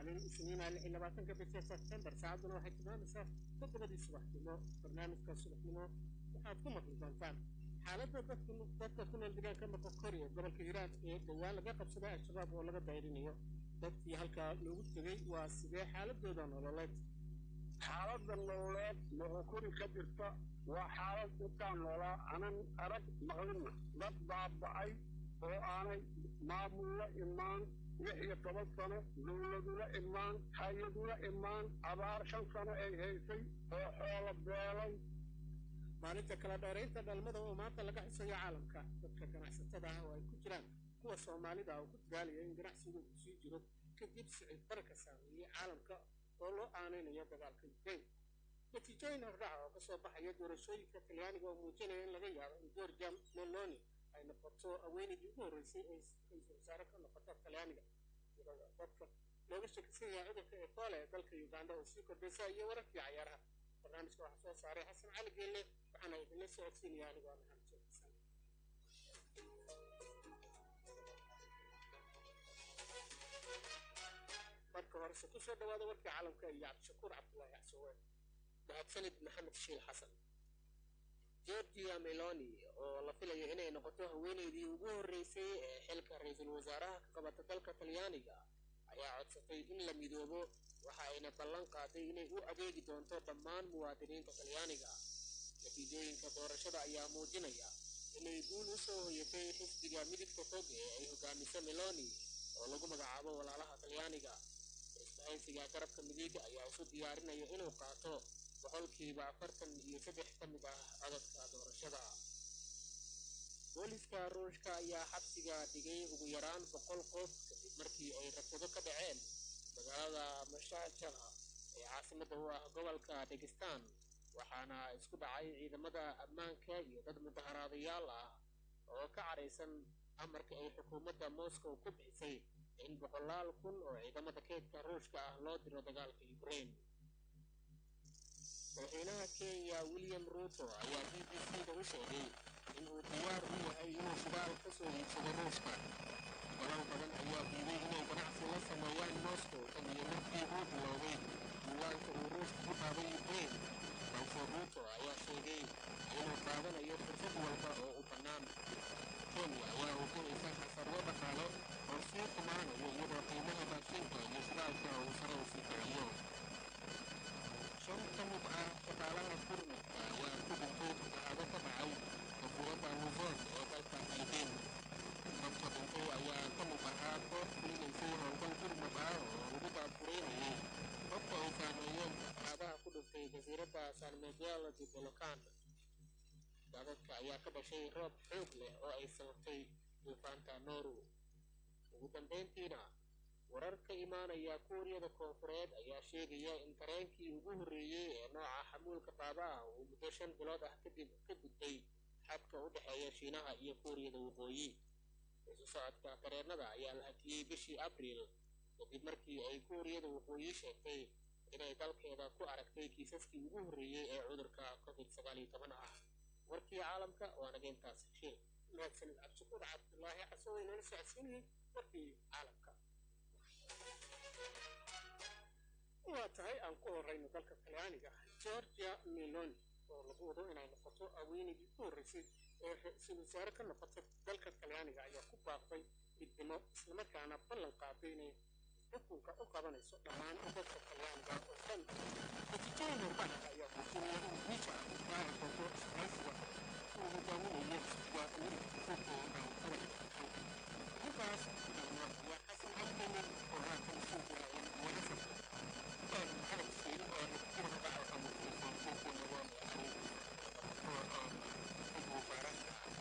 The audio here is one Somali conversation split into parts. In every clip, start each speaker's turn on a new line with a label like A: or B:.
A: maalin isniina lix iyo labaatanka bisha sebtembar saacaduna waxay tilmaamaysaa toddobadii subaxnimo barnaamijka subaxnimo waxaad ku maqli doontaan xaaladda dadka ku nool deegaanka moqokori ee gobolka hiiraan ee dhowaan laga qabsaday al-shabaab oo laga dayrinayo dadkii halkaa loogu tegey waa sidee xaaladooda nololeed
B: xaaladda nololeed moqokori ka jirta waa xaalad intaan noolaa anan arag maqlina dad baaba'ay oo aanay maamullo imaan lix iyo toban sano dowladula imaan hay-adula imaan abaar shan sano ay haysay oo xoolo beelay
A: maalinta kala dheeraynta dhalmada oo maanta laga xusayo caalamka dadka ganacsatada ah oo ay ku jiraan kuwa soomaalida oo ku dadaalaya in ganacsigu uu sii jiro kadib sicid barka saameeyey caalamka oo loo aanaynayo dagaalka ukraine natiijooyin hordhaca oo kasoo baxaya doorashooyinka talyaaniga oo muujinaya in laga yaabo in georgia meloni ay noqoto haweenaydii ugu horreysay ay ra-iisul wasaare ka noqota talyaaniga iyadoo dadka looga shakisan yahay cudurka ebola ee dalka uganda oo sii kordhaysa iyo wararkii cayaaraha barnaamijka waxaa soo saaray xasan cali geelle waxaana idinla socodsiinaya anigoo maxamed sheekh xasan marka horese ku soo dhawaada warkii caalamka iyo cabdishakuur cabdullaahi casoowe
C: mahadsanid maxamed shiil xasan georgia meloni oo la filayo inay noqoto haweenaydii ugu horreysay ee xilka ra-iisul wasaaraha ka qabata dalka talyaaniga ayaa codsatay in la midoobo waxa ayna ballan qaaday inay u adeegi doonto dhammaan muwaadiniinta talyaaniga natiijooyinka doorashada ayaa muujinaya inay guul u soo hoyatay xisbiga midigta fog ee ay hogaamiso meloni oo lagu magacaabo walaalaha talyaaniga isbahaysiga garabka midig ayaa isu diyaarinaya inuu qaato boqolkiiba afartan iyo saddex ka mid ah codadka doorashada booliska ruushka ayaa xabsiga dhigay ugu yaraan boqol qof kadib markii ay rabshado ka dhaceen magaalada mashaajaha ee caasimada u ah gobolka dagestan waxaana isku dhacay ciidamada ammaanka iyo dad mudaharaadayaal ah oo ka caraysan amarka ay xukuumadda moscow ku bixisay in boqolaal kun oo ciidamada keydka ruushka ah loo diro dagaalka ukraine madaxweynaha kenya william ruuto ayaa b b c da u sheegay in uu diyaar u yahay inuu shidaal ka soo iibsado ruushka dalal badan ayaa diiday inay ganacsi la sameeyaan moscow tan iyo markii uu bilowday diiwaanka uu ruushka ku qaaday ukraine balse ruuto ayaa sheegay inuu qaadanayo fursad walba oo u bannaan kenya ayaa hujinaysa xasaryo dhaqaale oo sii xumaanayo iyadoo qiimaha baashinka iyo shidaalka uu sare u sii kaciyo shan ka mid ah shaqaalaha gurmadka ayaa ku dhintay fatahaado ka dhacay jasiiradda luzon ee dalka filibiin dadka dhintay ayaa ka mid ahaa koox fulinaysay howlgal gurmad ah oo lagu baabureynayay dadka ay saameeyeen fatahaadaha ku dhintay jasiiradda san miguel de bolocan daadadka ayaa ka dhashay roob xoog leh oo ay sababtay duufaanta noru ugu dambayntiina warar ka imaanaya kuuriyada koonfureed ayaa sheegaya in tareenkii ugu horreeyey ee nooca xamuulka qaada ah uu muddo shan bilood ah kadib ka gudbay xadka u dhexeeya shiinaha iyo kuuriyada waqooyi isu socodka tareennada ayaa la hakiyey bishii abriil kadib markii ay kuuriyada waqooyi sheegtay inay dalkeeda ku aragtay kiisaskii ugu horreeyey ee cudurka covid sagaal iyo toban ah warkii caalamka waa nageyntaas shiil
A: mahadsanid cabdishakuur cabdullaahi casoowe inala socodsiinayay warkii caalamka waa tahay aan ku horeyno dalka talyaaniga georgia meloni oo lagu wado inay noqoto haweenaydii ku horreysay ee ra-iisul wasaare ka noqota dalka talyaaniga ayaa ku baaqday midnimo islamarkaana ballan qaaday inay xukunka u qabanayso dhammaan dadka talyaaniga oo dhan natiijooyin horbaha ayaa muujinaya in guusha ay gaari doonto isbahaysiga uu hogaaminayo xisbiga midigta fog ee dhalinyarada halkaas waa xasan cabdini oo haatan suuqa wadasar محمد السيد نذكر بعض المخلصين في النظام يعني المباراة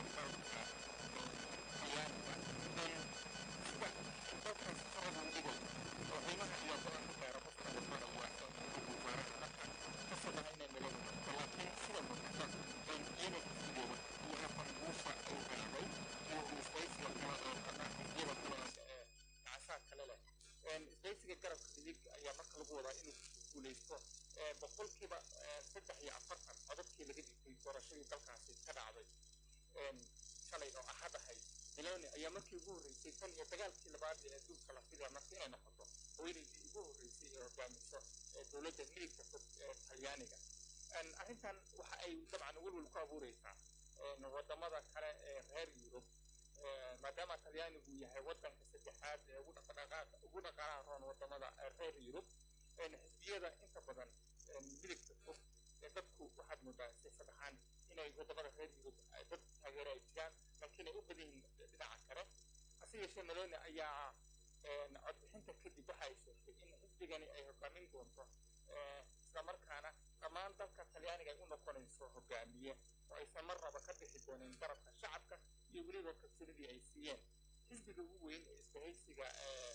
A: isbahaysiga garabka midig ayaa marka lagu wadaa inuu guuleysto boqolkiiba saddex iyo afartan codadkii laga dhigtay doorashadii dalkaasi ka dhacday shalay oo ahad ahayd meloni ayaa markii ugu horreysay tan iyo dagaalkii labaad ee adduunka la filaya marka inay noqoto
D: haweeneydii ugu horreysay ee hogaamiso dowladda midigta fog ee talyaaniga arrintan waxa ay dabcan welwel ku abuureysaa wadamada kale ee reer yurub maadaama talyaanigu yahay wadanka saddexaad ee ugu dhaqaalaha roon wadamada reer yurub xisbiyada inta badan midigta fog dadku waxaad moodaa siyaasad ahaan inay wadamada reer yurub dad taageero ay jiraan laakiin ay u badan yihiin dhinaca kale hase yeeshee meloni ayaa codbixinta kadib waxa ay sheegtay in xisbigani ay hogaamin doonto islamarkaana dhammaan dalka talyaaniga ay u noqonayso hogaamiye oo aysan marnaba ka bixi doonin garabka shacabka iyo weliba kalsoonidii ay siiyeen xisbiga ugu weyn ee isbahaysiga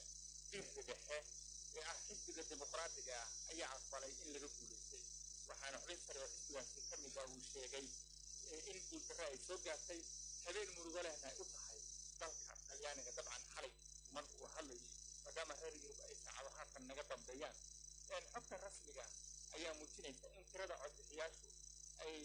D: diirka dhexe ee ah xisbiga dimuqraadiga ah ayaa aqbalay in laga guulaystay waxaana xubin sare oo xisbigaasi ka mid ah uu sheegay in guuldarre ay soo gaartay habeen murugo lehna ay u tahay dalka talyaaniga dabcan xalay mar uu hadlayay maadaama reer yurub ay saacado haatan naga dambeeyaan xogta rasmiga ayaa muujinaysa in tirada codbixiyaashu ay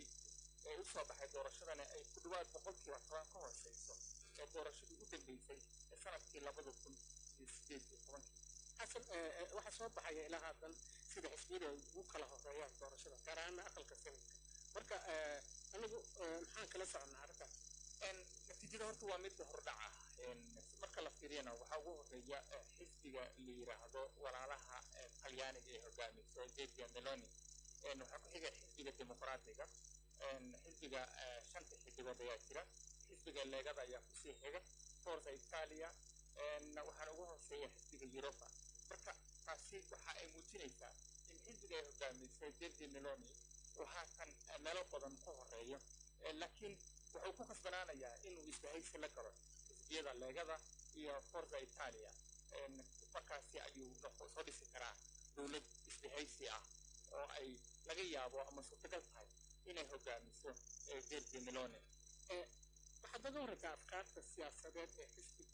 D: u soo baxay doorashadani ay ku dhawaad boqolkiiba toban ka hooseyso ee doorashadii u dambeysay ee sanadkii labada kun iyo sideed iyo tobankii
A: xasan waxaa soo baxaya ilaa haatan sida xisbiyada ay ugu kala horeeyaan doorashada gaar ahaana aqalka sanadka marka anigu maxaan kala soconnaa arrintaas
D: natiijada horta waa mid hordhaca marka la fiiriyana waxaa ugu horeeya xisbiga la yiraahdo walaalaha talyaaniga ee hogaamiso georgia meloni waxaa ku xiga xisbiga dimuqraadiga xisbiga shanta xildhibood ayaa jira xisbiga leegada ayaa kusii xiga forza italia waxaana ugu hooseeya xisbiga europa marka taasi waxa ay muujinaysaa in xisbiga ay hogaamiso georgia meloni uu haatan meelo badan ku horeeyo laakiin wuxuu ku kasbanaanayaa inuu isbahaysi la galo xisbiyada leegada iyo forza italia markaasi ayuu soo dhisi karaa dowlad isbahaysi ah oo ay laga yaabo ama suurtagal tahay inay hogaamiso georgia meloni
A: waxaad oga horreysaa afkaarta siyaasadeed ee xisbi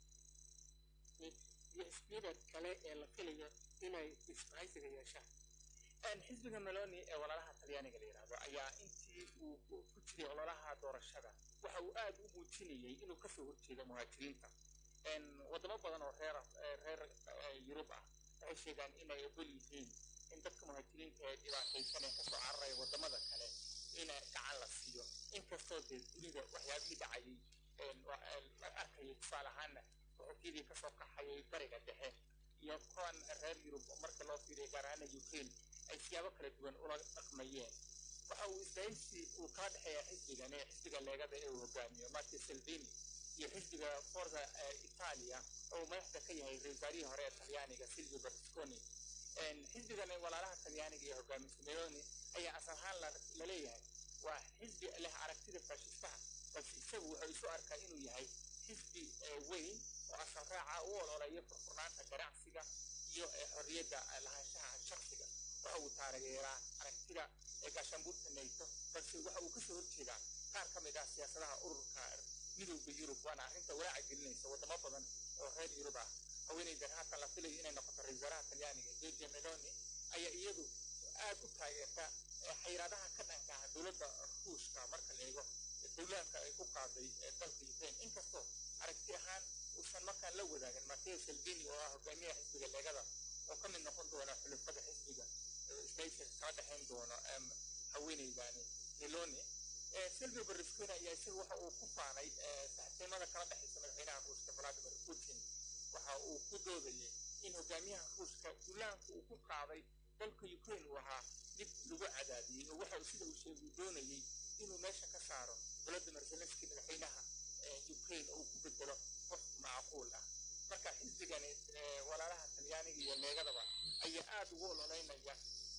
A: iyo xisbiyada kale ee la filayo inay isbahaysiga yeeshaan
D: xisbiga meloni ee walaalaha talyaaniga la yidhaahdo ayaa intii uu ku jiray ololaha doorashada waxa uu aad u muujinayay inuu kasoo horjeedo muhaajiriinta wadamo badan oo reer reer yurub ah waxay sheegaan inay ogol yihiin in dadka muhaajiriinta ee dhibaataysan ee kasoo cararaya wadamada kale in gacan la siiyo inkastoo dee dunida waxyaabihii dhacayay la arkayay tusaale ahaana wuxuukyadii kasoo kaxayay bariga dhexe iyo kuwan reer yurub marka loo fiiriya gaar ahaana ukraine ay siyaabo kala duwan ula dhaqmayeen waxa uu isbahaysi uu kala dhexeeya xisbigan ee xisbiga leegada ee uu hogaamiyo marti salvini iyo xisbiga forza italia oo uu madaxda ka yahay ra-iisaarihii hore ee talyaaniga silvio berlusconi xisbigan walaalaha talyaaniga ee hogaamisa meloni ayaa asal ahaan la leeyahay waa xisbi leh aragtida faashistaha balse isagu wuxuu isu arkaa inuu yahay xisbi weyn oo asal raaca u ololeeya furfurnaanta ganacsiga iyo xorriyadda lahaanshaha shaksiga waxa uu taageeraa aragtida gaashaanbuurta nato balse waxa uu kasoo horjeedaa qaar ka mid ah siyaasadaha ururka midowda yurub waana arrinta walaaca gelinaysa wadamo badan oo reer yurub ah haweeneydan haatan la filayo inay noqoto ra-isul wasaaraha talyaaniga georgia meloni ayaa iyadu aad u taageerta xayiraadaha ka dhanka ah dowladda ruushka marka la eego dowlaanka ay ku qaaday dalka ukraine inkastoo aragti ahaan uusan markaan la wadaagin mateo salvini oo ah hogaamiyaha xisbiga leegada oo ka mid noqon doona xulufada xisbiga isbahaysiga kala dhexayn doono haweeneydani meloni silvio berlusconi ayaa isaga waxa uu ku faanay saxibtinimada kala dhexaysa madaxweynaha ruushka vladimir putin waxa uu ku doodayay in hogaamiyaha ruushka duulaanka uu ku qaaday dalka ukraine uu ahaa mid lagu cadaadiyey oo waxa sida uu sheegay doonayay inuu meesha ka saaro vladimir zelenski madaxweynaha ukraine oo uu ku bedelo qof macquul ah marka xisbigani walaalaha talyaaniga iyo leegadaba ayaa aada ugu ololeynaya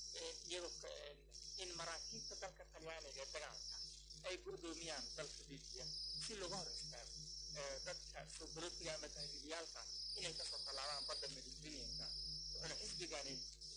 D: iyadoo in maraakiibta dalka talyaaniga ee dagaalka ay go'doomiyaan dalka libiya si looga hor istaago dadka soo galootiga ama tahriibyaalka inay kasoo tallaabaan badda mediterraneanka wuxuuna xisbigani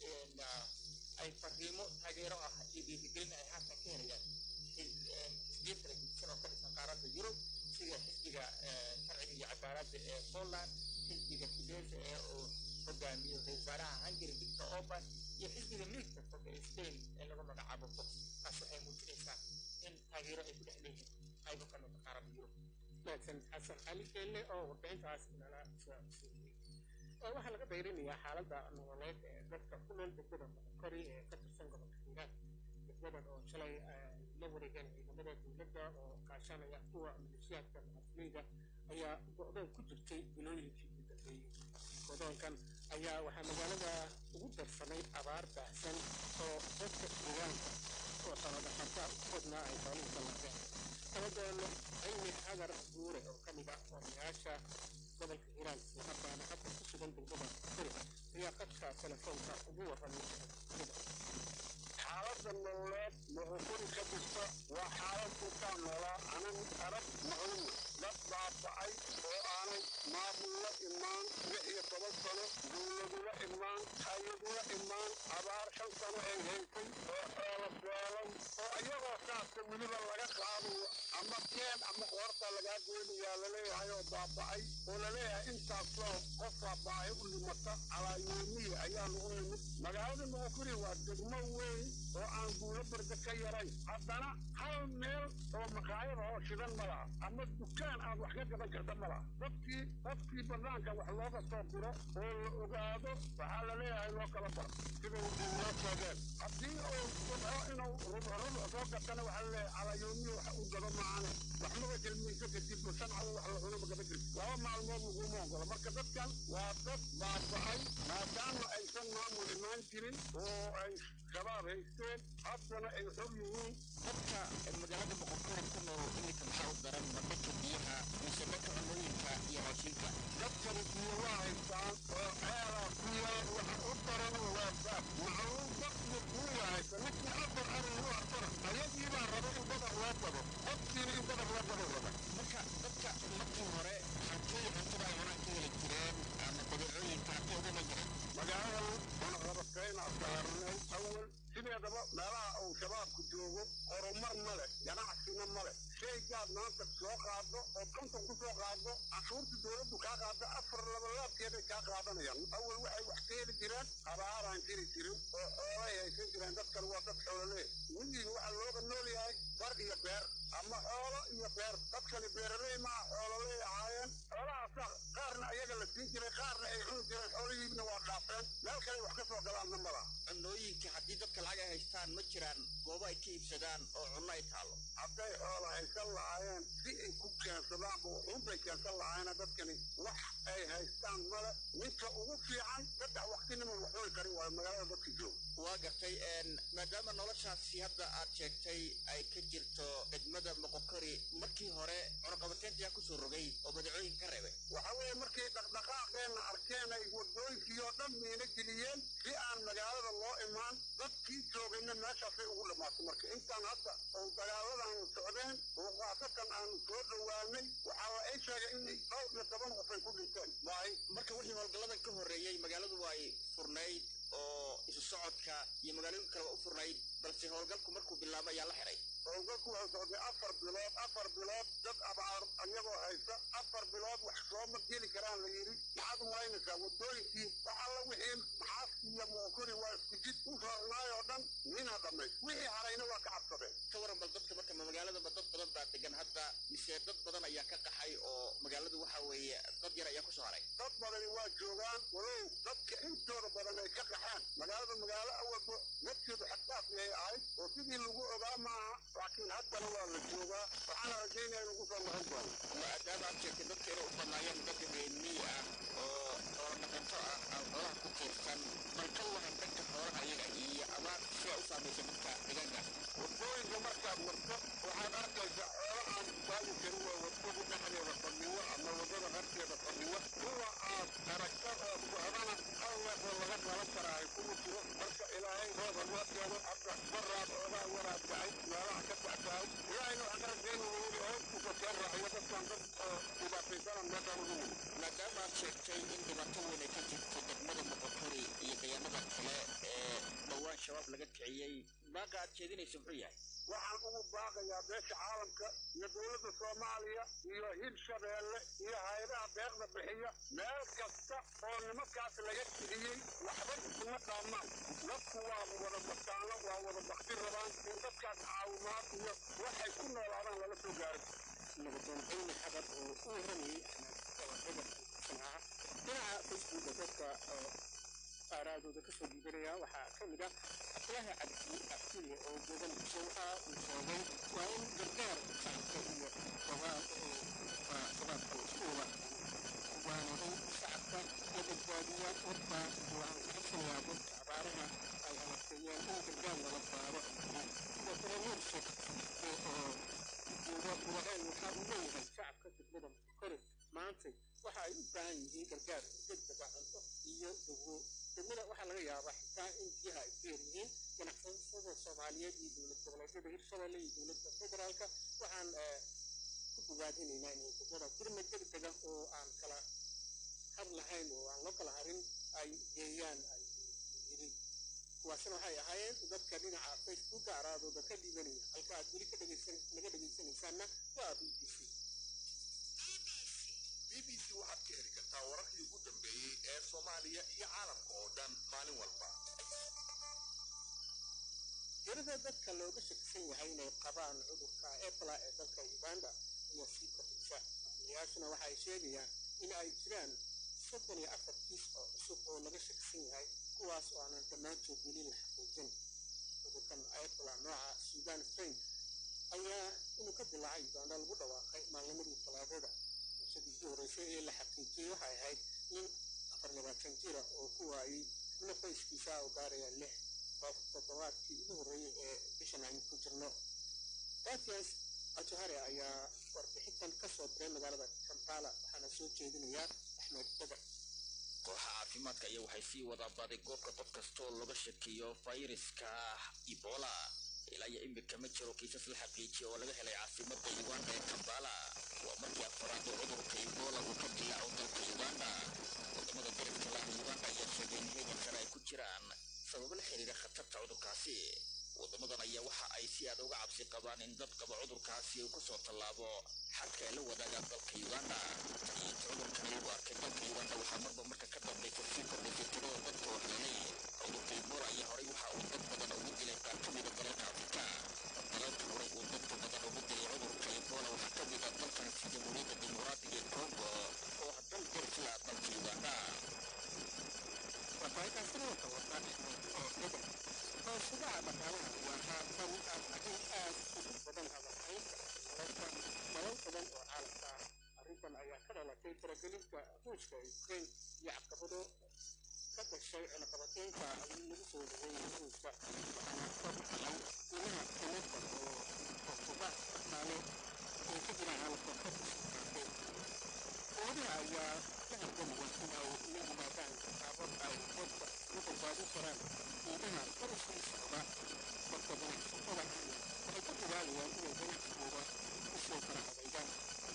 D: ay fariimo taageero ah iyo dhiirigelin ay haatan ka helayaan xisbiyo kala gudsan oo ka dhisan qaaradda yurub sida xisbiga sharciga iyo cadaaladda ee poland xisbiga fidesa ee uu hogaamiyo ra-isul wasaaraha hungary victor orban iyo xisbiga midigta fog ee spain ee lagu magacaabo fox taas waxay muujinaysaa in taageero ay ku dhex leeyihiin qaybo ka mid qaaradda yurub
A: mahadsan xasan cali keelle oo warbixintaas inala soo codsiiyey waxaa laga dayrinayaa xaaladda nololeed ee dadka ku nool degmada moqokori ee ka tirsan gobolka hiiraan degmadan oo shalay la wareegeen ciidamada dowladda oo kaashanaya kuwa maleeshiyaadka mucaafilayda ayaa go-doon ku jirtay bilooyinkii ugu dambeeyey go-doonkan ayaa waxaa magaalada ugu darsanay abaar baahsan oo dadka deegaanka oo xoolodhaqata u badnaa ay xooluhu sallaadeen dabadoono cilmi xadar guure oo ka mid ah odayaasha gobolka hiiraan islamarkaana hadda ku sugan degmada kuri ayaa qadka telefoonka ugu warramay sida
B: xaaladda nololeed moqokuri ka jirta waa xaalad intaan noolaa anan arag maqlina dad baaba'ay oo aanay maamullo imaan lix iyo toban sano dowladula imaan hay-adula imaan abaar shan sano ay haysay oo xoolo beelan oo iyagoo saasta weliba laga qaadayo ama keen ama qoorta lagaa goynayaa laleeyahay oo baaba'ay oo laleeyahay intaasoo qofkaa baahi u dhimata calaayoomiya ayaa lagu nimid magaalada moqokuri waa degmo weyn oo aan guulo barda ka yarayn haddana hal meel oo maqaayada oo shidan ma laha ama dukaan aad wax ka gadan karta ma laha dadkii qofkii banaanka wax looga soo diro oo la ogaado waxaa la leeyahay loo kala baro sida noo sheegeen haddii uu rubco inuu rubco rubco soo gatana waxaa la leeyahay calayoomiya wax u gado maahane wax maba kelmayso kadib sancada wax la cuno magaba jirto laba maalmood laguma ogola marka dadkan waa dad baaba'ay maadaama aysan maamul imaan jirin oo ay shabaab haysteen haddana ay xor yihiin
C: dadka magaalada boqorkooda ku nool iminka maxaa u daran ma dhanka biyaha mise dhanka cunooyinka iyo raashinka
B: dadkan biyo waa haystaan oo ceelaa ku yaal waxa u daran waa baab macluum dadku kuwa haysta ninkii afar arin u afar ayagii baa raba in badar loo gado dadkiina in badar loo gado raba
C: marka dadka markii hore halkay cuntada ay cunaan ka heli jireen ama badeecooyinka halkay uga ma jireen
B: magaaladan cunaqabataynaa saarnay awal sideedaba meelaha uu shabaabku joogo horumar ma leh ganacsina ma leh shaygaad maanta soo qaado oo konton ku soo qaado cashuurta dowladdu kaa qaado afar labalaabkeeday kaa qaadanayaan awal waxay wax ka heli jireen abaaraan jiri jirin oo xoolay haysan jireen dadkan waa dad xoolole miyiga waxaa looga nool yahay bar iyo beer ama xoolo iyo beer dadkani beeraley maa xoololey ahaayeen xoolahaasa qaarna ayaga la siin jiray qaarna ay cuni jireen xoolihiibna waa dhaafeen meel kale wax ka soo galaanna ma laha
C: cunooyinka haddii dadka lacag ay haystaan ma jiraan goobo ay ka iibsadaan oo cunno ay taalo
B: hadday xoola haysan lahaayeen si ay ku keensadaanba wuxuunbay keensan lahaayeen dadkani wax ay haystaan male ninka ugu fiican saddex waqtinima wax cuni karin waayo magaalada dadka jooga
C: waa gartay maadaama noloshaasi hadda aad sheegtay ay ka jirto degmada moqokori markii hore cunaqabateynta ayaa kusoo rogay oo badeecooyin ka reebay
B: waxa weeye markay dhaqdhaqaaqeenna arkeen ay wadooyinkii oo dhan miina geliyeen si aan magaalada loo imaan dadkii joogayna meeshaasay ugu dhammaatay marka intaan hadda oo dagaaladan socdeen oo qaasatan aanu soo dhowaanay waxaa la ay sheegay in dhowr iyo toban qof ay ku dhinteen
C: waay marka wixii howlgalladan ka horreeyey magaaladu waa ay furnayd oo isu socodka iyo magaalooyin kaleba u furnayd balse howlgalku markuu bilaabo ayaa la xiray
B: howlgalku wuxuu socday afar bilood afar bilood dad abaar ayagoo haysta afar bilood wax sooma geli karaan la yidhi maxaad u malaynaysaa wadooyinkii wax alla wixii maxaas iyo mookori waa isku jid u rarnaay oo dhan mina dhamay wixii harayna waa ka cabsadeen
C: ka waran bal dadka marka ma magaaladaba dad badan baa degan hadda mise dad badan ayaa ka qaxay oo magaaladu waxa weeye dad yar ayaa kusoo haray
B: dad badani waa joogaan walow dadka intooda badan ay ka qaxaan magaalada magaalo awalba dadkeedu xaddaaf yay ahayd oo sidii lagu ogaa maaha laakiin haddana waa la joogaa waxaana rajaynaya in lagu soo noqon doono
C: maadaama aad sheegtay dadka inay u badnaayeen dad reemiyi ah oo xoolo dhaqato ah aan xoolaha ku tiirsan bal ka waran dhanka xoolaha ayaga iyo abaar sidaa u saamaysa dadka deegaankaas
B: wadooyinka markaad marto waxaad arkaysaa xoolo aan baagi karin waa wadada dhexdeeda fadhiyo ama wadada qarkeeda fadhiyo kuwa aad aragta oo socdana hal neefoo laga qalan karaa ay kuma jiro marka ilaahay roob hanoo keeno hadda baraad oogaa waraad dacay meelaha ka dactahay ilaahayna waxaan ka rajaynaya weli hooskiisa soo raaciyo dadkan dad oo dhibaataysana meeshaan ugu yimid
C: maadaama aad sheegtay in dhibaato weyn ay ka jirto degmada moqokori iyo deegaanada kale ee dhowaan shabaab laga kiciyey baaqa aad jeedinaysa muxuu yahay
B: waxaan ugu baaqayaa beesha caalamka iyo dowladda soomaaliya iyo hirshabeelle iyo hay-adaha deeqda bixiya meel kasta oo nimankaas laga kiciyey waxba isuma dhaamaan dadku waa wada bataano waa wada bakti rabaan in dadkaas caawimaad iyo waxay ku noolaadaan lala soo gaaro
A: nabadoon cilmi xadar oo u waramayey axmed oo hebel sanaa dhinaca facebooka dadka aaraadooda kasoo dhiibanaya waxaa ka mid ah cabdulaahi cabdi cabdille oo jooga muqdisho waxa uu sheegay waa in gargaar shacabka iyo shabaabku isku wada waana in shacabka la badbaadiya horta waxaan ka codsanayaa dadka abaaraha ay halakeeyeen in gargaar lala saaro sidoo kale nuurshek oo jooga buwaheel waxa uu leeyahay shacabka degmada kore maantay waxa ay u baahan yihiin gargaar degdega cunto iyo dawo degmada waxaa laga yaabaa xitaa in biyaha ay ku yaryihiin ganacsatada soomaaliyeed iyo dowlad goboleedyada hirshabelle iyo dowladda federaalka waxaan ku bogaadinaynaa inay degmada gurmad degdega oo aan kala har lahayn oo aan loo kala harin ay geeyaan ay yiri kuwaasna waxay ahaayeen dadka dhinaca facebooka araadooda ka dhiibanaya halka aad weli ka dhegeysan naga dhegeysanaysaanna waa b b c
E: b b c waxaad ka heli kartaa wararkii ugu dambeeyey ee soomaaliya iyo caalamka oo dhan maalin walba
A: tirada dadka looga shakisan yahay inay qabaan cudurka ebola ee dalka uganda ayaa sii kordhaysa maamulayaashuna waxa ay sheegayaan in ay jiraan soddon iyo afar kiis oo cusub oo laga shakisan yahay kuwaas oo aanan dhammaantood weli la xaqiijin cudurkan ebola nooca sudan strain ayaa inuu ka dilaacay uganda lagu dhawaaqay maalnimadii talaadada bulshadii ugu horreysay ee la xaqiijiyey waxay ahayd nin afar labaatan jira oo ku waayey xubno qoyskiisa oo gaaraya lix qof toddobaadkii ugu horreeyey ee bishan aynu ku jirno dafias ajohare ayaa warbixintan ka soo diray magaalada kampala waxaana soo jeedinayaa axmed badar
F: kooxa caafimaadka ayaa waxay sii wadaa baaday goobka qof kastoo laga shakiyo fayraska ebola ilaa iyo imika ma jiro kiisas la xaqiijiya oo laga helay caasimada uganda ee kambala waa markii afaraad oo cudurka ebola uu ka dilaaco dalka uganda wadamada dariska laha uganda ayaa sheegay in heegan sare ay ku jiraan sababo la xiriira khatarta cudurkaasi wadamadan ayaa waxa ay si aad uga cabsi qabaan in dad qaba cudurkaasi uu kusoo tallaabo xadka ay la wadaagaan dalka uganda iyo inta cudurkan lagu arkay dalka uganda waxaa marba marka ka dambaysa sii kordhaysay tirada dadka waxyeelay cudurka ebola ayaa horay waxa uu dad badan ugu dilay qaar ka mida dalalka afrika dalalka horay uu dadka badan ugu dilay cudurka ebola waxaa ka mida dalkaasi jamhuuriyadda dimuqraadiga ee congo oo dal darisla dalka uganda
A: warbaahintaasina wata wata axmed oo bedel hoosadaha dhaqaalaha waa haatan arrin aad ugu badan hadalhaynta nolosha dalal badan oo caalamka ah arrintan ayaa ka dhalatay faragelinta ruushka ee ukraine iyo caqabado ka dhashay ciloqabateynta lagu soo dhaweeyay ruushka waxaana kor kacay qiimaha tamarta oo hoosadaha dhaqaale ee ka jira caalamka kor usii qaatay dowladaha ayaa ka hargamaya in ay la yimaadaan qaabab ay dadka ugu badbaadin karaan qiimaha kor usii socda dadka ganacsatada ahna waxay ka dadaalayaan inay ganacsigooda usoo kala adeegaan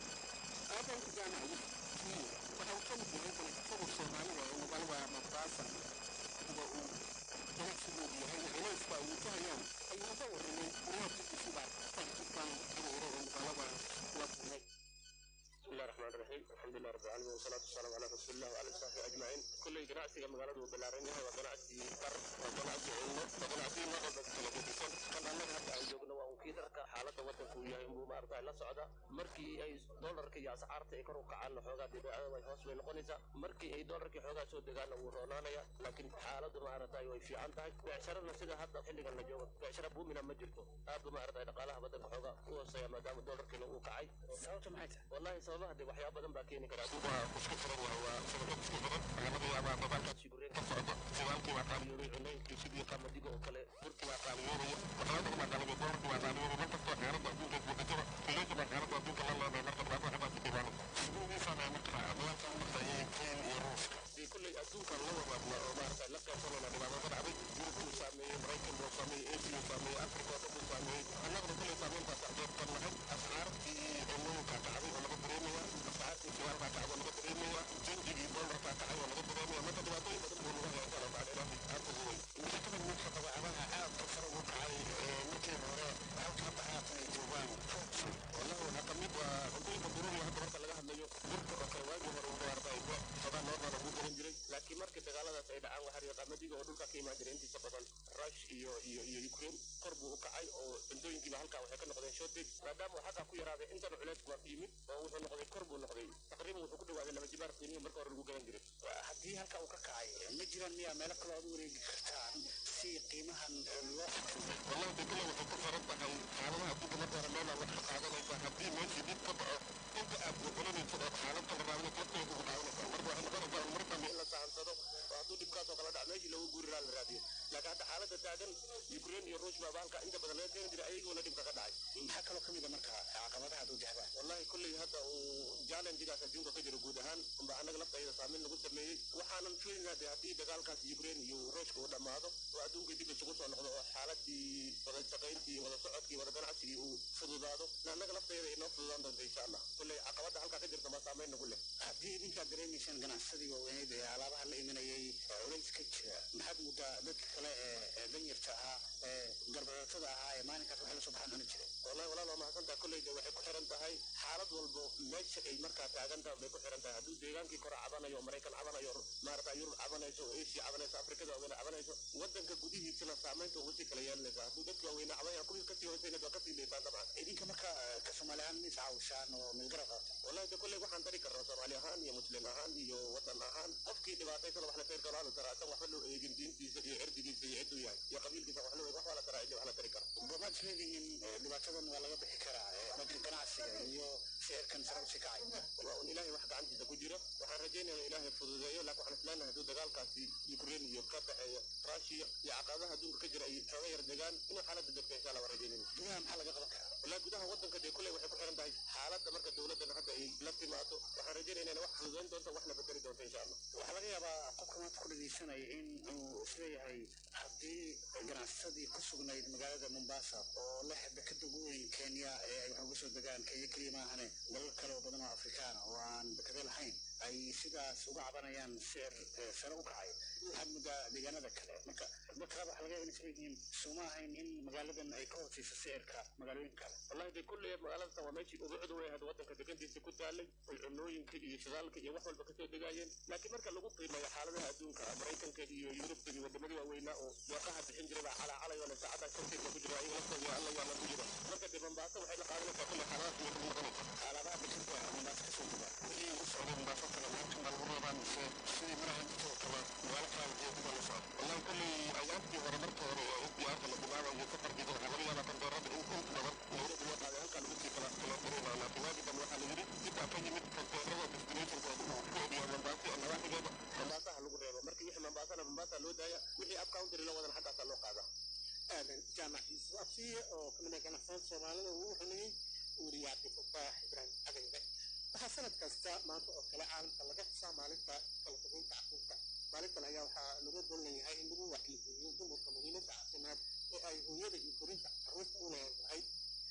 A: aadan jaamac yusuf waxa uu ka mid yahay ganacsatada soomaalida ee magaalada mombasa sida uu ganacsigoodu yahay culayska ay wajahayaan ayuu uga warramay guryaha bbcda fakitaan xiriiro oo magaalada kula kulmay
B: بسم الله الرحمن الرحيم الحمد لله رب العالمين والصلاة والسلام على رسول الله وعلى آله وصحبه أجمعين كل جناسي كما قالوا بلارين هو جناسي بر وجناسي علم وجناسي ما قد كلا بيسون كان أنا هذا أيوجنا وأكيد رك حالة وقت كويا إنه ما أرجع لا سعدا مركي أي دولار كي أسعار تكرر كعان حوجا دبي أنا ما يحوس بين قنيسة مركي أي دولار كي حوجا سود دجانا ورونا يا لكن حالة ما أرجع يوي في عن تاج بعشرة نفسها هذا حلي قلنا جو بعشرة بوم من مجرته هذا ما أرجع قالها بدل حوجا هو سيا ما دام دولار كي لو كعي
D: sababta maxay tahay
B: والله sababaha de waxyaaba badan baa keeni kara adigu waa isku furan waa waa sababo isku furan waxaa laga yaabaa dadaalkaasi gureen ka socda shidaalkii waa qaaliyoobay cunooyinkii sidii qamadiga oo kale burki waa qaaliyoobaya waxyaaba badan baa qaaliyoobay dolarki waa qaaliyoobay mar kastoo xeerada adduunka isbedetaba kuleeta baa xeerada adduunka la leedahay marka dhibaato waxbaa ku timaano sidiidiisana marka dalalka marka ee ukraine iyo ruushka dee kulley adduunka la wadaadna oo maarata la qaybsanayna dhibaatada dhacday yurub buu saameeyey maraykan buu saameeyey asia buu saameeyey afrika oo dhan buu saameeyey annaguna kulley saameyntaas qayb ka nahay ascaartii cunooyinka kacday oo laga dareemaya ascaartii sigaar baa kacday oo laga dareemaya jinjigii doolarkaa kacay oo laga dareemaya marka dhibaatooyin badan buu naga haysan oo bacdi ilaahi aad ugu weyn mushakada midka dabeecadaha aad ka sare ugu kacay markii hore halka hadda haatan ay joogaan fruitsan wallahi waxaa ka mid waa cuntooyinka duruuriga hadda marka laga hadlayo burka oo kale waagii hore wuxuu arday sadaan noorna lagu garan jiray laakiin markii dagaaladaas ay dhacaan waxaa riiqa qamadiga oo dhulka ka imaan jiray intiisa badan rush iyo iyo iyo ukraine kor buu u kacay oo cuntooyinkiiba halkaa waxay ka noqdeen shortage maadaama uu xaggaa ku yaraaday intana culeysku waa ku yimid oo wuxuu noqday kor buu noqday taqriiban wuxuu ku dhawaaday laba jibaar qiimihi kenya marka hore lagu gadan jiray
G: haddii halka uu ka kacay ma jiraan miyaa meelo kale aad u wareegi kartaan si qiimahan loo xafido
C: والله دي كلها waxay ku xiran tahay xaaladaha dib marka hore meel aad wax ka qaadanaysa haddii meeshii dib ka dhaco inta aad gogolanayso oo xaalad kala raadinayso lafteeda ugu dhaawanaysa marka waxay noqonaysaa mar dambe
B: in la sahansado oo hadduu dhibkaas oo kala dhac meeshii loogu guuri lahaa la raadiyo laakiin hadda xaaladda taagan ukraine iyo ruush baa bahalka inta badan laga keeni jiray ayagoona dhibka ka dhacay
G: maxaa kaloo ka mid a marka caqabadaha aad wajahdaan
B: wallahi kulley hadda uu challengegaas adduunka ka jiro guud ahaan unba annaga laftayda saameyn lagu sameeyey waxaanan filinaa de haddii dagaalkaas ukraine iyo ruushka uu dhammaado oo adduunka dib isugu soo noqdo oo xaaladii wada shaqayntii wada socodkii wada ganacsigii uu fududaado annaga laftayda inoo fududaan doonta insha allah kulley caqabadda halkaa ka jirta ma saameyn nagu leh
G: haddii idinkaad dareemaysaan ganacsadii waaweyneed ee alaabaha la imanayay culays ka jira maxaad muddaa dadka kale ee danyarta ahaa ee garbadatada ahaa ee maalinkaas waxay la soo baxaan cuni jiray
B: wallahi walaal waa mahadsantaha kulleyda waxay ku xiran tahay xaalad walbo meesha ay markaa taagan tahay bay ku xiran tahay hadduu deegaankii kore cabanayo maraykan cabanayo maarata yurub cabanayso oo asia cabanayso afrikada waaweyne cabanayso wadanka gudihiisana saameynta ugu sii kala yeelanaysa hadduu dadka waaweyne cabanaya kuwii kasii hooseyna waa kasii leysaan dabcan
G: idinka marka ka soomaali ahaan mis caawishaan oo milgarab qaata
B: wallahi de kulley waxaan tari karnaa soomaali ahaan iyo muslim ahaan iyo wadan ahaan qofkii dhibaataysana wax la tari karo la taraa asan waxba loo eegin diintiisa iyo cirdigiisa iyo cidduu yahay iyo qabiilkiisa wax loo eegin wax waa la taraa ciddi wax la tari karo
G: gomaad isleedihiin dhibaatadan waa laga bixi karaa dhanka ganacsiga iyo sicirkan sare usii kacay
B: waa un ilaahay wax gacantiisa ku jira waxaan rajaynayaa ilaahay fududeeyo laakiin waxaan isleenahay hadduu dagaalkaasi ukraine iyo ka dhexeeya russia iyo caqabadaha adduunka ka jira ay xooga yar degaan inuu xaaladda degto insha allah waan rajaynayna
G: gudaha maxaa laga qaban karaa
B: wallahi gudaha wadanka dee kulley waxay ku xiran tahay xaaladda marka dowladdan hadda ay la timaado waxaan rajaynayna inay wax fududayn doonto waxna bedeli doonto insha allah
G: waxaa laga yaabaa qofka maanta ku dhegeysanaya in uu isleeyahay haddii ganacsadii ku sugnayd magaalada mombasa oo leh dekada ugu weyn kenya ee ay wax uga soo degaan kenya keliya maahane dalal kale oo badan oo afrikaana oo aan dekado lahayn ay sidaas uga cabanayaan sicir sare u kacay waxaad muddaa deegaanada kale marka dadka qaar waxaa laga yaaba inay isleeyihiin suma ahayn in magaaladan ay ka hooseyso sicirka magaalooyin kale
B: wallahi dee kulley magaalada waa meeshii ugu cud wey hadda wadanka degantiisa ku taalay oy cunooyinka iyo shidaalka iyo wax walba kasoo degaayeen laakiin marka lagu qiimeeyo xaaladaha adduunka maraykanka iyo yurubka iyo wadamadii waaweynaa oo deeqaha bixin jiray baa calaacalayoo le saacadaas korteedka ku jira ayaga laftooda alla yaala ku jira marka dee mombaaso waxay la qaadanaysaa kulley xaaladaas iyo kuma noqonaysa
G: alaabaa bixinta mombaaso kasoo dega
C: wixii u socday mombaaso kale laakiin baa lagu rabaa mise sidii maraha intoo kale magaalo kale iyo kuba la socdo wallahi kulley ayaantii hore marka hore oo diyaarta la bilaabayo safarkiisa waxaa laga yaabaa kondoorada in in badan nairobi waa qaaday halkaa lagu sii kala kala dareynaa laakiin waagi dambe waxaa la yidhi intaa ka yimid kondoorada destinationkooda uu ku ogyahay mombaaso oo nawaaxigeeda
B: mombaasaha lagu reebo markii wixii mombaasana mombaasa loo daaya wixii up country la wadan xaggaasaa loo qaadaa
A: aadan jaamac yuusuf absiye oo kamid ah ganacsatada soomaalida uu xumeeyey weriye cabdifataax ibraahim adanbe waxaa sanad kasta maanta oo kale caalamka laga xusaa maalinta kala fogeynta caruurta maalintan ayaa waxaa laga dan leeyahay in lagu wacyigeliyo dumarka muhiimadda caafimaad ee ay hooyada iyo korinta caruurta u leedahay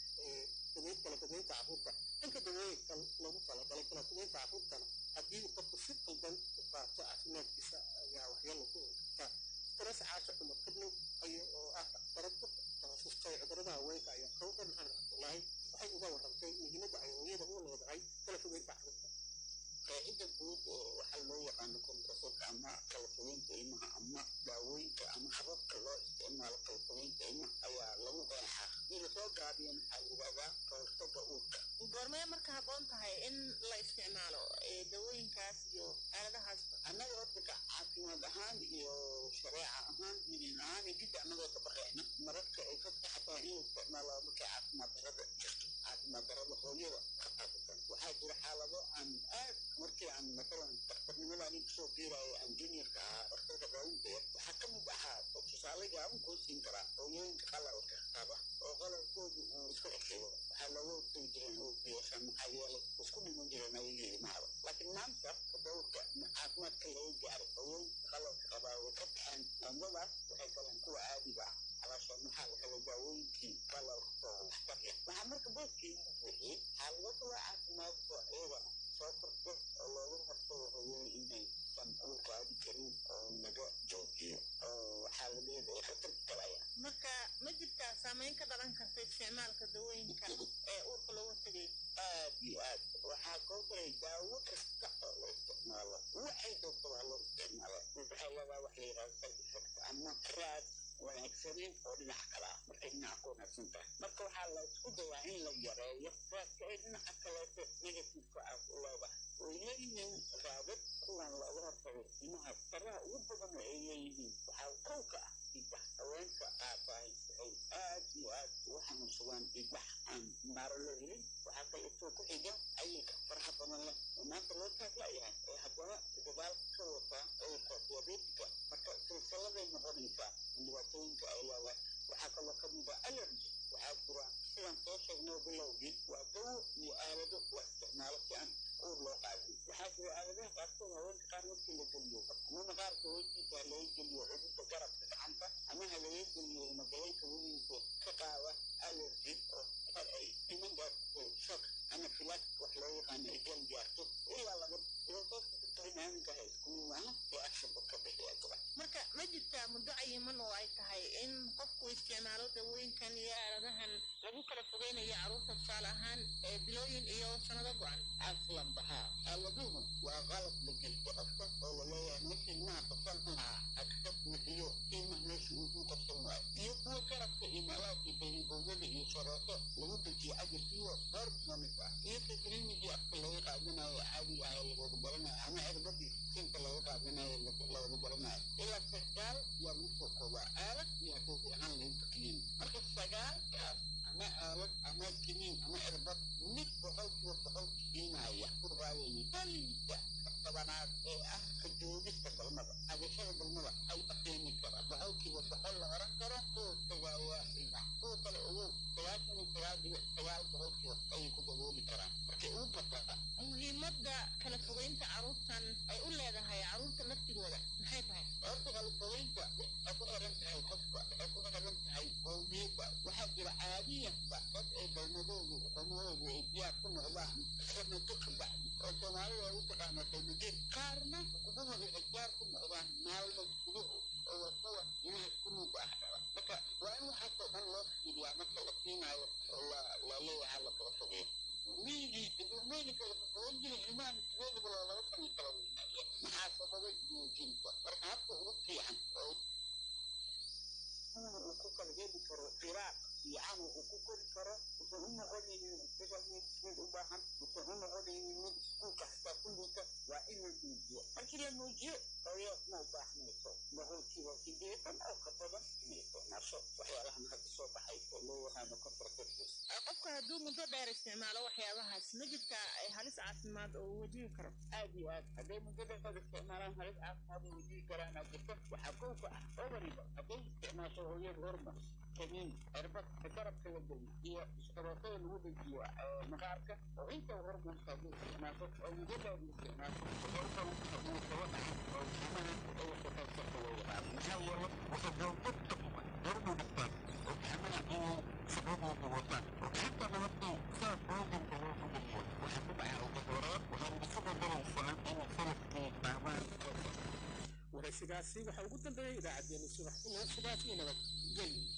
A: kala fogeynta caruurta inka dawooyinka loogu talagalay kala fogeynta caruurtana haddii qofku si qaldan u qaato caafimaadkiisa ayaa waxyeelo ku karta stress caasha cumar kabnow aya oo ah dhakhtarad ku takhasustay cudurrada haweenka ayaa kawdar maxamed cabdullaahi waxay uga warramtay muhiimadda ay hooyada u leedahay kala fogeynta caruurta
G: qaacidda guud oo waxaa loo yaqaano kontrasoorka ama kala fogeynta ilmaha ama daawooyinka ama hababka loo isticmaalo kala fogeynta ilmaha ayaa lagu qeexaa hadii lasoo gaabiyo maxaa la yidhahdaa kahortaga uurka
H: goormee marka habboon tahay in la isticmaalo dawooyinkaas iyo aaladahaas
G: annaga horta ka caafimaad ahaan iyo shareeca ahaan diinin ahaan iyo jidda annagoo dabaqeena mararka ay ka taxataa in la isticmaalo markay caafimaad darada jirto caafimaad darada hooyada ka qaasatan waxaa jira xaalado aan aad markii aan matalan dhakhtarnimada anin kusoo biirayo aan juniorka ahaa dhakhtarka daawinta yar waxaa ka mid ahaa oo tusaale gaaban kuu siin karaa hooyooyinka qalalka qaba oo qalalkoodu uu isku xishiyo waxaa looga hortagi jiray oo biyashan maxaa yeelay isku dhiman jireen ayagii ilmahaba laakiin maanta tadawurka caafimaadka laga gaaray hooyooyinka qalalka qabaa way ka baxeen dambadaas waxay galeen kuwa caadiga ah calaashaan maxaa la helay daawooyinkii qalalka oo waxtar leh waxaa marka booskii u buuxiyey xaalado kale caafimaad oo iyagana soo korto oo looga hortago hooyooyin inaysan uur qaadi karin oo laga joojiyo oo waxaa la leedahay khatar galaya
H: marka ma jirtaa saameyn ka dhalan karta isticmaalka dawooyinka ee uurka looga tegay
G: aad iyo aad waxaa koo galay daawo kasta oo la isticmaalo waxay doonta waa loo isticmaala waxaa leedaha wax la yidhahdo side effect ama raad wanaagsaneyn oo dhinaca kale ah markay dhinaca ku wanaagsan tahay marka waxaa la isku dayaa in la yareeyo raadka ay dhinaca kaleeto negativeka ah u leedahay way leeyihiin raadad faraha ugu badan oo ay leeyihiin waxaa kow ka ah dhiigbax haweenka aabahay waxay aad iyo aad ugu xanuunsadaan dhiigbax aan maaro loo helin waxaa kaleetoo ku xiga cayilka faraha badan leh oo maanta loo taaglayahay ee haddana gadaal ka wataa cudurka diabetika marka silsiladay noqonaysaa dhibaatooyinka ay leedahay waxaa kaloo ka mid ah allergy waxaa jira sidaan soo sheegnay bilowgii waa dawo iyo aalado la isticmaalo si aan uur loo qaadin waxaa jira aaladaha qaarkood haweenka qaar markii la geliyo amana qaarka hoostiisa laga geliyo cudurka garabka gacanta amaha laga geliyo magalayka weligiisa ka qaada allergy oo qar ay iman gaarto shock ama filaad wax loo yaqaano ay gal gaarto ilaa laga barnaamijka isku maaha ee actionka ka bixiya gaba
H: marka ma jirtaa muddo cayiman oo ay tahay in qofku isticmaalo dawooyinkan iyo aaladahan lagu kala fogeynayo carruurta tusaale ahaan ee bilooyin iyo sanado go-an
G: aslan bahaa aaladuhu waa qalab la gelto qofka oo laleeyahay meesha ilmaha qabsan lahaa agka buuxiyo ilmaha meesha uu ku qabsan waayo iyo kuwa garabka iyo malaadka beriboogada iyo sarooto lagu dejiyo ajarkiyo dhowr mamid ah iyo teknolojigii afka laga qaadanayo caadi ah ee lagooga baranayo ama cirbadii sinka laga qaadanayo looga baranayo ilaa sagaal yaa lagu soo koobaa aalad iyo haddii ahaan lagu takliin marka sagaalkaas ama aalad ama kiniin ama cirbad mid boqolkiiba boqol siinaya ku raadayay kaliya tobanaad ee ah ka joogista galmada agashada galmada ay akeeni kara boqolkiiba boqol la oran karo kuwa tagaawaa ilma kuwa kale ogow sagaashan iyo sagaal dhibic sagaal boqolkiiba ayay ku dabooli karaan markay ugu bataa
H: muhiimadda kala fogeynta carruurtan ay u leedahay carruurta laftigooda maxay tahay
G: horta kala fogeynta waxay ku xiran tahay qofka waxay ku xiran tahay qowmiyadda waxaa jira caadiyanba dad ay galmadoodu xumadoodu ay diyaar ku noqdaan sanato ka bacdi oo soomaalida ay u taqaano qalmadeen qaarna xukubahooda ay diyaar ku noqdaan maalmo guduhu oo waa kuwa inaha kunuuga ah dhala marka waa in waxaasoo dhan loo fiiriyaa marka la siinaayo oo la leeyahay la kala fogeeyo miyigii dadweyne kala fogeyn jiray ilmaha misigeedaba loo laba sano kala weynaaya maxaa sababay muujinta marka habka ugu fiican oo uu ku kala heli karo firaaq fiican uu ku kori karo wuxuu u noqonaynin special medicine u baahan wuxuu u noqonaynin mid iskuulka xataa ku liita waa in la muujiyo markii la muujiyo hooyo ma u baahnayso boqolkiiba sideetan oo ka badan inay isticmaasho waxyaalahan hadda soo baxay oo loo yaqaano contraceptives
H: qofka hadduu muddo dheer isticmaalo waxyaabahaas ma jirtaa halis caafimaad oo uu wajihi karo
G: aad iyo aad hadday muddo dheer isticmaalaan halis caafimaad oo wajihi karaan aad jirto waxaa kowka ah ovariga hadday isticmaasho hooyada hormon kaniin cirbad garabka la geliyo iyo iskarootada lagu dejiyo maqaarka oo inta hormonka hadduu isticmaasho oo muddo dheer isticmaasho waxay u badan tahay inuu kaba dhaxo oo jimada ay shaqaysata loo yaqaano maxaa yeele waxay gowdadka kuma hormonistaan oo jimada inay shaqadooda wataan oo xataa nabadii saas ooganka loo fugayo waxay ku dhacaa ugu horeen waxay isu bedelaysaa inay sanadkii qaamaan
A: waraysigaasi waxaa ugu dambeeyey idaacaddeenii subax inoo sidaas iyo nabad gelyo